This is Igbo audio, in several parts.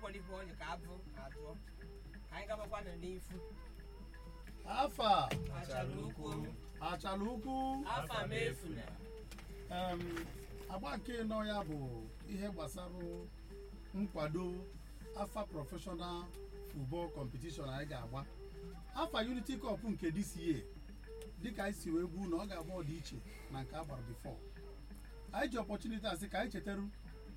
enwekwara ife onye ka abụ atụọ ka anyị gabakwana n'ifu afa achara ukwu achala ukwu afa m efuna em, agba nke nọ ya bụ ihe gbasara nkwado afa prọfeshọnal futbọl kọmpetishọn anyị ga-agba afa unity cup nke dca dịka anyị si wee gwu na ọ ga-agba ọdị iche na nke a gbara bifọ anyị ji ọpọchuniti asị ka anyị chetaru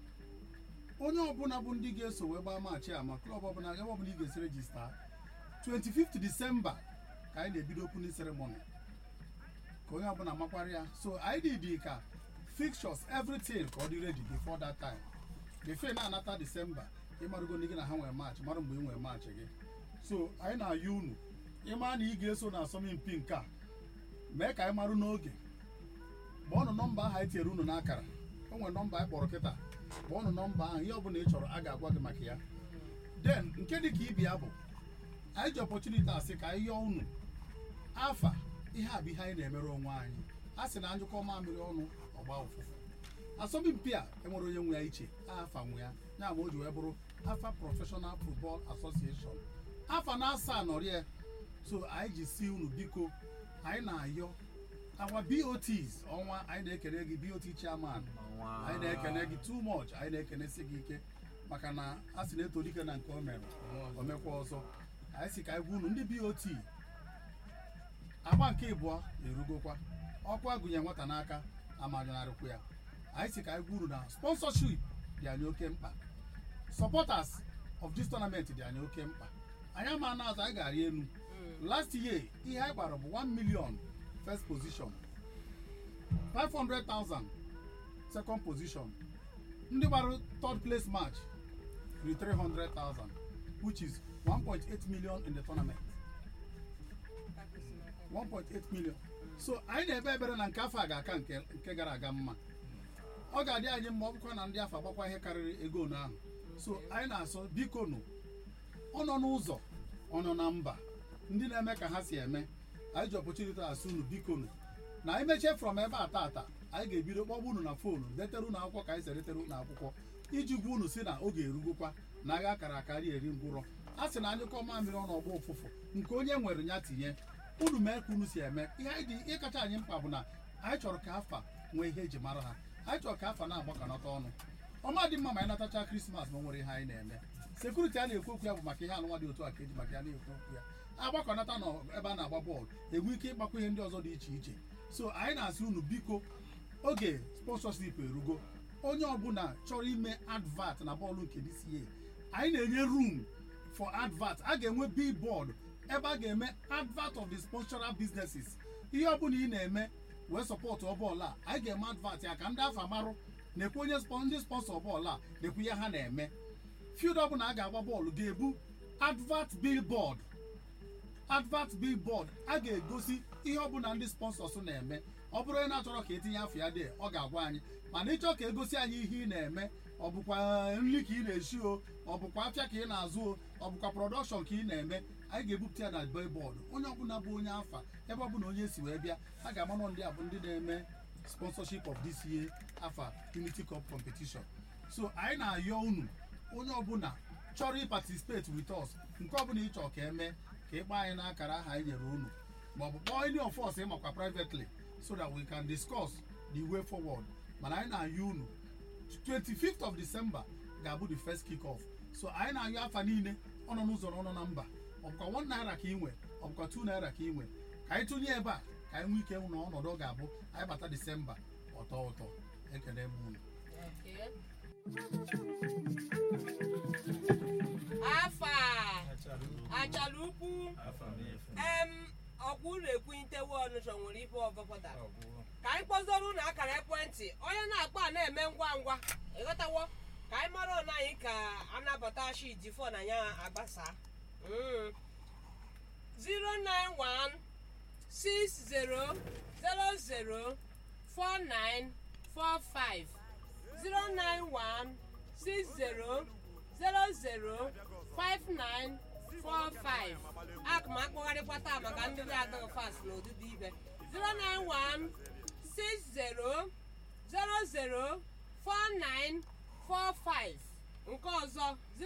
onye ọbụla bụ ndị ga-eso wee gbaa maachị a ma klọb ọbụla ebe ọbụla ị ga-esi rejista 25 disemba ka anyị na-ebido opening ceremony ka onye ọbụla makwara ya so anyị dị ka fixtures everything ka ọ dị ready before that time before na-anata disemba ịmarụgo ndị gị na ha nwere maachị mara mgbe ị nwere maachị gị so anyị na-ayọ unu ịma na ị ga-eso na asọmpi nke a mee ka anyị marụ n'oge kpọọnụ nọmba ahụ anyị tinyere unu n'akara o nwere nọmba anyị kpọrọ kịta kpọọnụ nọmba ahụ ihe ọbụla ị chọrọ a ga-agwa gị maka ya den nke dị ka ibi ya bụ anyị ji opportunity asị ka anyị yọọ unu afa ihe a bụ ihe anyị na-emere onwe anyị a sị na njụkọ mamịrị ọnụ ọgba ụfụfụ asọmpi a enwere onye nwe ya iche afa nwe ya ya ma o ji wee bụrụ afa professional football association afa na asaa nọrịa so anyị ji si unu biko anyị na-ayọ awa bots ọnwa anyị na-ekene gị bot chairman anyị na-ekene gị too much anyị na-ekenesi gị ike maka na a sị na-eto dike na nke o mere o mekwa ọzọ anyị si ka anyị gwa unu ndị bot agba nke ịbụọ erugokwa ọkwa gụnye nwata n'aka amanyonarịkwa ya anyị si ka anyị gwa unu na sponsorship dị anyị oke mkpa supporters of this tournament dị anyị oke mkpa anyị ama na azụ anyị ga-arị elu last year ihe anyị gbara bụ 1 million first position 500,000 second position ndị gbara third place match ri 300,000 which is 1.8 million in the tournament 1.8 million so anyị na-ebe ebere na nke afọ a ga-aka nke nke gara aga mma ọ ga-adị anyị mma ọ bụkwa na ndị afọ agbakwa ihe karịrị ego na ahụ so anyị na-asọ biko nụ ọ nọ n'ụzọ ọ nọ na mba ndị na-eme ka ha si eme anyị ji opportunity asị unu biko nụ na anyị mechie from ebe a tata anyị ga-ebido kpọgbu unu na foonu detere unu akwụkwọ ka anyị si edetere unu akwụkwọ iji gwa unu si na oge erugokwa na agha akara akarị eri ngwụrọ a sị na anyị kọọ mamịrị ọnụ ọgba ụfụfụ nke onye nwere ya tinye unu mee ka unu si eme ihe anyị dị ihe kacha anyị mkpa bụ na anyị chọrọ ka afa nwee ihe eji mara ha anyị chọrọ ka afa na-agbakọnata ọnụ ọma dị mma ma anyị natacha krismas ma o nwere ihe anyị na-eme sekuriti a na-ekwu okwu ya bụ maka ihe anụnwa dị otu a ka eji maka ya na-ekwu okwu ya agbakọnata nọ ebe a na-agba bọọlụ enwe ike ịgbakwa ihe ndị ọzọ dị iche iche so anyị na-asị unu biko oge sponsorship erugo onye ọbụla chọrọ ime advert na bọọlụ nke DCA anyị na-enye room for advert a ga-enwe billboard ebe a ga-eme advert of the sponsoral businesses ihe ọbụla ị na-eme wee sọpọtụ bọọlụ a anyị ga-eme advert ya ka ndị afọ amarụ na-ekwu onye spon- ndị sponsọ bọọlụ a na-ekwu ihe ha na-eme field ọbụla a ga-agba bọọlụ ga-ebu advert billboard advert billboard a ga-egosi ihe ọbụla ndị sponsors na-eme ọ bụrụ onye na-achọrọ ka etinye afọ ya dị ọ ga-agwa anyị mana ịchọ ka egosi anyị ihe ị na-eme ọ bụkwa nri ka ị na-esi o ọ bụkwa afịa ka ị na-azụ o ọ bụkwa prọdọkshọn ka ị na-eme anyị ga-ebupụta ya na billboard onye ọbụla bụ onye afa ebe ọbụla onye si wee bịa a ga-amanụ ndị a bụ ndị na-eme sponsorship of DCA afa unity cup competition so anyị na-ayọ unu onye ọbụla chọrọ ịparticipate with us nke ọbụla ị chọrọ ka eme ka ịkpọ anyị n'akara aha anyị nyere unu maọbụ kpọọ any of us ịmakwa privately so that we can discuss the way forward mana anyị na-ayọ unu 25th of December ga-abụ the first kick off so anyị na-ayọ afa niile ọ nọ n'ụzọ na ọ nọ na mba ọ bụkwa 1 naira ka ị nwe ọ bụkwa 2 naira ka ị nwe ka anyị tụnye ebe a ka anyị nwee ike hụ na ọnọdụ ọ ga-abụ anyị bata Disemba ọtọ ụtọ ekele m unu afa achara ukwu em ọkwa unu ekwunitewe ọnụchọ nwere ife ọbọpụta ka anyị kpọzoro unu akara ekwentị onye na-akpọ a na-eme ngwa ngwa ịghọtawo ka anyị mara ọnụ anyị ka anabata shiti fon anyị agbasa Mm. 091 60 00 4945 091 60 00 5945 aka m akpọgharịkwa taa maka ndị dị adịghị fast n'ụdịdị ibe 091 60 00 4945 nke ọzọ